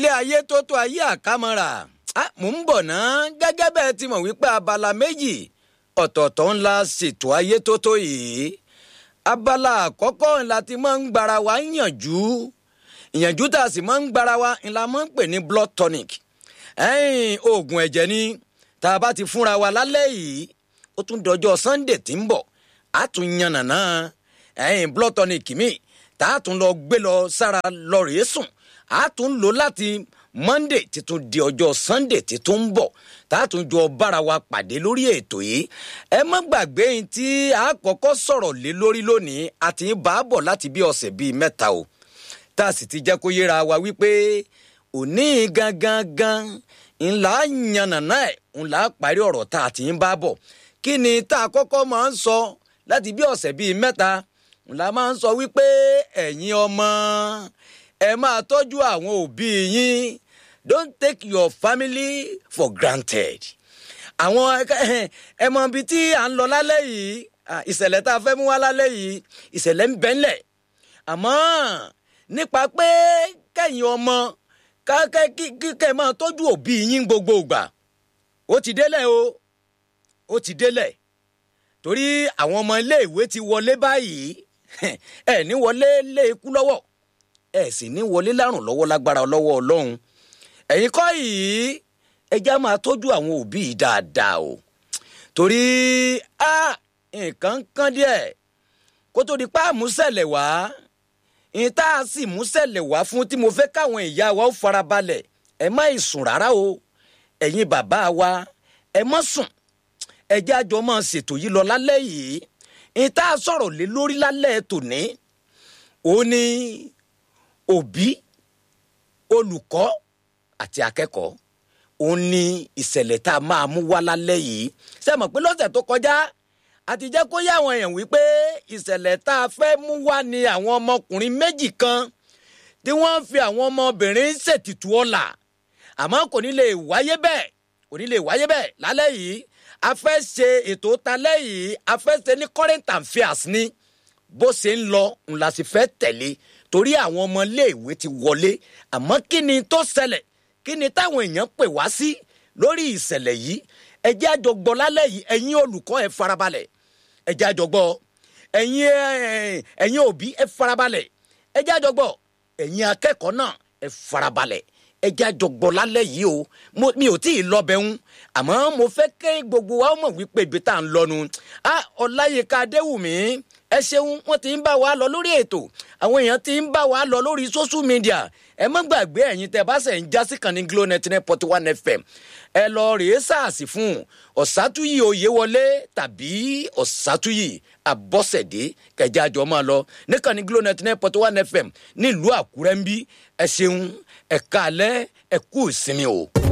ilé ayé tó tó ayé àkámọ́ra mò ń bọ̀ ná gẹ́gẹ́ bẹ́ẹ̀ ti mọ̀ wípé abala méjì ọ̀tọ̀ọ̀tọ̀ ńlá ṣètò ayé tó tó yìí abala àkọ́kọ́ ńlá ti máa ń gbara wa yànjú ìyànjú tá a sì máa ń gbara wa ńlá máa ń pè ní blood tonic ẹ̀yìn oògùn ẹ̀jẹ̀ ni tá a bá ti fúnra wa lálẹ́ yìí ó tún dọjọ́ sunday tí ń bọ̀ á tún yànnàná ẹ̀yìn blood tonic mi tá a tún lọ gbé lọ sára lọ rèé sùn á tún lò láti monday títún di ọjọ́ sunday títún ń bọ̀ tá a tún jọ bára wa pàdé lórí ètò yìí ẹ má gbàgbé yín tí a kọ́kọ́ sọ̀rọ̀ lé lórí lónìí àti bá a bọ̀ láti bí ọ̀sẹ̀ bíi mẹ́ta o tá a sì ti jẹ́ kó yéra wa wípé òní gangan gan ńlá yànnàná ẹ̀ ńlá parí ọ̀rọ̀ tá a ti ń bá bọ̀ kí ni tá a kọ́kọ́ máa ń sọ láti bí ọ̀sẹ̀ bíi mẹ́ta ńlá máa ń sọ wípé ẹ̀yin ọmọ ẹ máa tọ́jú àwọn òbí yín don't take your family for granted. àwọn ẹ mọ ibi tí à ń lọ lálẹ́ yìí ìṣẹ̀lẹ̀ tá a fẹ́ mú wá lálẹ́ yìí ìṣẹ̀lẹ̀ ń bẹ́ ńlẹ̀ àmọ́ nípa pé kẹ́yìn ọmọ kẹ́ máa tọ́jú òbí yín gbogbo ìgbà ó ti délẹ̀ o ó ti délẹ̀ torí àwọn ọmọ iléèwé ti wọlé báyìí ẹ ní wọlé lé ikú lọ́wọ́ ẹ sì ní wọlé lárùn lọ́wọ́ lágbára lọ́wọ́ ọlọ́run ẹ̀yin kọ́ yìí ẹja máa tọ́jú àwọn òbí yìí dáadáa o torí a nǹkan kan díẹ̀ kó tó di pa àmúṣẹ̀lẹ̀ wá ìyẹn tá a sì múṣẹ̀lẹ̀ wá fún tí mo fẹ́ káwọn ìyá wa ó farabalẹ̀ ẹ má sùn rárá o ẹ̀yin bàbá wa ẹ má sùn ẹjẹ́ àjọ máa ṣètò yìí lọ lálẹ́ yìí ìyẹn tá a sọ̀rọ̀ lé lórí lálẹ́ tòní ó ní òbí olùkọ́ àti akẹ́kọ̀ọ́ òun ni ìṣẹ̀lẹ̀ tá a máa mú wá lálẹ́ yìí ṣe mọ̀ pé lọ́sẹ̀ tó kọjá àti jẹ́ kó yá àwọn èèyàn wípé ìṣẹ̀lẹ̀ tá a fẹ́ mú wá ni àwọn ọmọkùnrin méjì kan tí wọ́n ń fi àwọn ọmọbìnrin ṣètìtù ọ̀la àmọ́ kò ní lè wáyé bẹ́ẹ̀ kò ní lè wáyé bẹ́ẹ̀ lálẹ́ yìí a fẹ́ ṣe ètò talẹ́ yìí a fẹ́ ṣe ní current affairs ni bó ṣe ń lọ ńlá sì fẹ́ tẹ̀lé torí àwọn ọmọ iléèwé ti wọlé àmọ́ kí ni tó ṣẹlẹ̀ kí ni táwọn èèyàn pè wá sí lórí ìṣẹ̀lẹ̀ yìí ẹjẹ́ àjọgbọ́ lálẹ́ yìí ẹ̀yin olùkọ́ ẹ farabalẹ̀ ẹjẹ́ àjọgbọ́ ẹ̀yin ẹ̀yin òbí ẹ farabalẹ̀ ẹjẹ́ àjọgbọ́ ẹ̀yin akẹ́kọ̀ọ́ náà ẹ farabalẹ̀ ẹjẹ́ àjọgbọ́ lálẹ́ yìí o mi ò tí ì lọ́bẹ̀ ń àmọ́ mo fẹ́ kẹ́ gbogbo wa mọ̀ wípé ibi tá à ń lọ́nu ọláyíká adéwùmí ẹ ṣeun wọn ti ń bá wa lọ lórí ètò àwọn èèyàn ti ń bá wa lọ lórí social media ẹ má gbàgbé ẹ̀yin tẹ́ bá ṣe ń já sí kan ní glo ninety nine point one fm ẹ lọ rèé sàásì fún ọ̀sátúyì oyèwọlé tàbí ọ̀sátúyì àbọ̀sẹ̀dé kẹjá àjọ máa lọ níkan ní glo ninety nine point one fm nílùú àkúrẹ́ ń bí ẹ ṣeun ẹ káalẹ́ ẹ kú ìsinmi o.